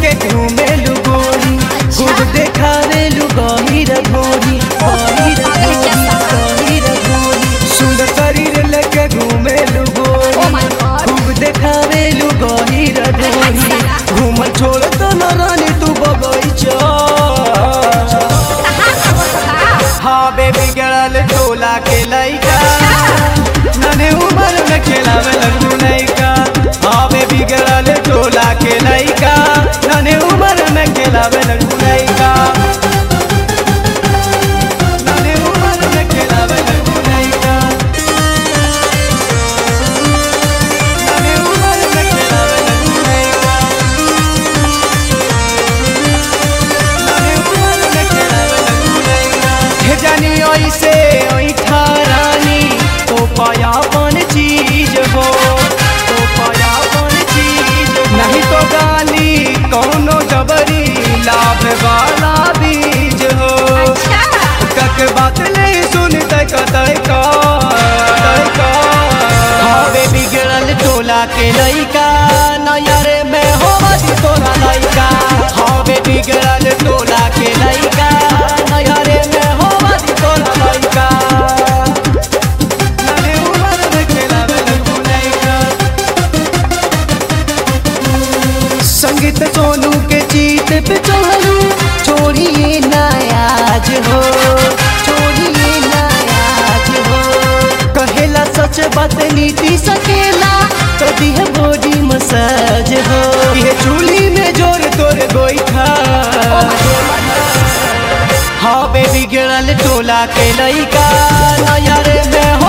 लेके घूमेलू गोरी खूब देखावेलू गहीर भोरी गहीर भोरी गहीर भोरी सुंदर शरीर लेके घूमेलू गोरी Oh my God. खूब देखावेलू गहीर भोरी घूम छोड़ तो न रानी तू बगैचा हाँ बेबी गड़ल टोला के लइका नने उम्र में खेलावे लगू लइका हाँ बेबी गड़ल टोला के लइका नने उम्र में खेलावे लगू लइका नने उम्र में खेलावे लगू लइका नने उम्र में खेलावे लगू लइका नने उम्र में खेलावे लगू लइका हे जानी ऐसे ऐठा रानी तो पायापन चीज हो तो पायापन चीज नहीं तो गाली कौनो जबरी लाभ वाला बीज हो कक बात नहीं सुनते कतई का का हवे बिगड़ल टोला के लइका नयरे में होवत तोरा लइका हवे बिगड़ल टोला के लइका नयरे में होवत तोरा लइका नने उमर में खेलावे लगू लइका संगीत सोनू के जीत पे चढ़ू छोड़िए नायाज हो छोड़िए नायाज हो कहेला सच बात नीति सकेला कदी है बॉडी मसाज हो ये चूली में जोर तोर गोईठा हाँ बेबी गिरल टोला के लइका नयर में हो